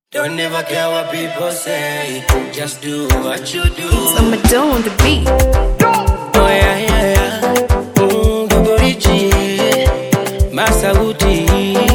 Don't ever care what people say. Just do what you do. I'm a dough on the beat. Oh yeah, yeah, yeah. Mm, Gogorichi. Masauti.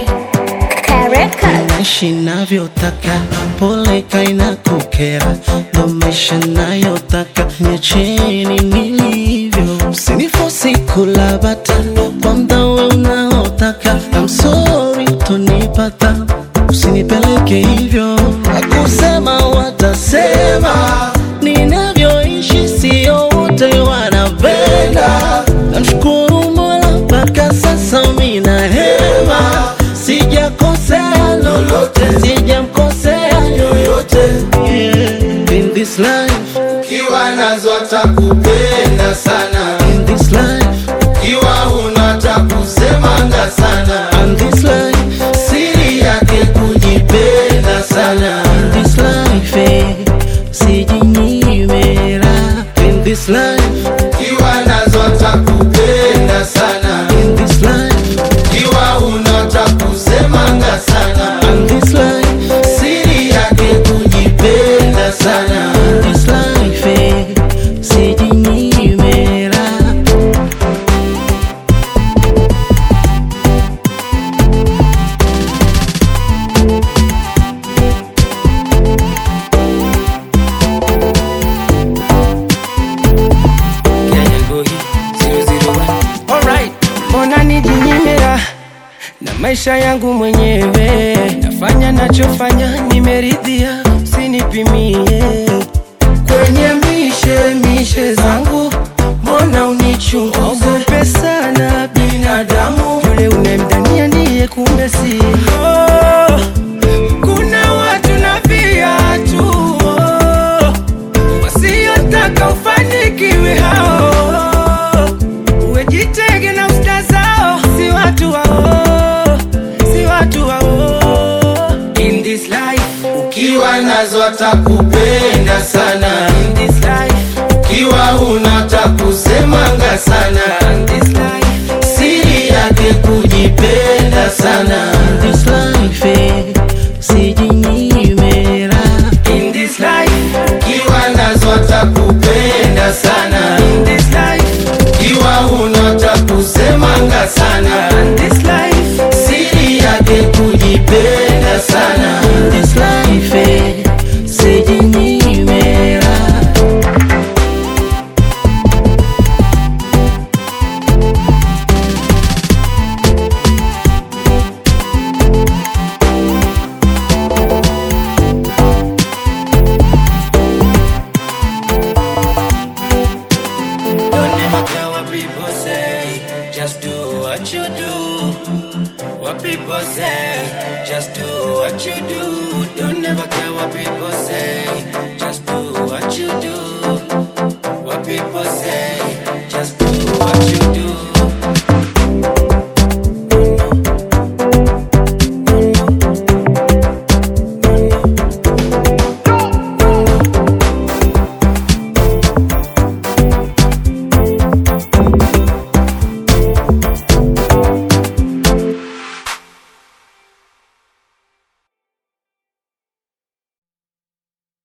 Naishi navyotaka, pole kaina kukera, ndo maisha nayotaka, niacheni nilivyo, msinifosi kula bata kwa mdawe unaotaka. I'm sorry utonipata, usinipeleke hivyo, akusema watasema, ninavyoishi sio wote wanapenda. Namshukuru Mola mpaka sasa mina hema, sijakosea lolote, sijamkosea yoyote. Yeah. In this life, Ukiwa nazo atakupenda sana, in this life, ukiwa huna atakusemanga sana, in this life, siri yake kujipenda sana. in this life, eh, sijinyime raha. In this life, Ukiwa nazo atakupenda sana, in this life, ukiwa huna atakusemanga sana, in this life, siri yake kujipenda sana. in this life, eh, sijinyime raha. Kenya Boy 001. Alright. Mbona nijinyimira na maisha yangu mwenyewe, nafanya nachofanya, nimeridhia, usinipimie kwenye mishe mishe zangu, mbona unichunguze? Ogope sana binadamu, yule unemdhania ndiye kumbe si oh, kuna watu na viatu oh, wasiotaka ufanikiwe hao, uwejitege na usta zao, si watu wao, si watu wao. In this life, Ukiwa nazo atakupenda sana, in this life, ukiwa huna atakusemanga sana, in this life, siri yake kujipenda sana. This life, eh, sijinyime raha. in this life, Ukiwa nazo atakupenda sana, in this life, ukiwa huna atakusemanga sana, in this life, siri yake kujipenda sana. This life, eh, sijinyime raha. don't ever care what people say. Just do what you do. What people say, just do what you do. Don't ever care what people say.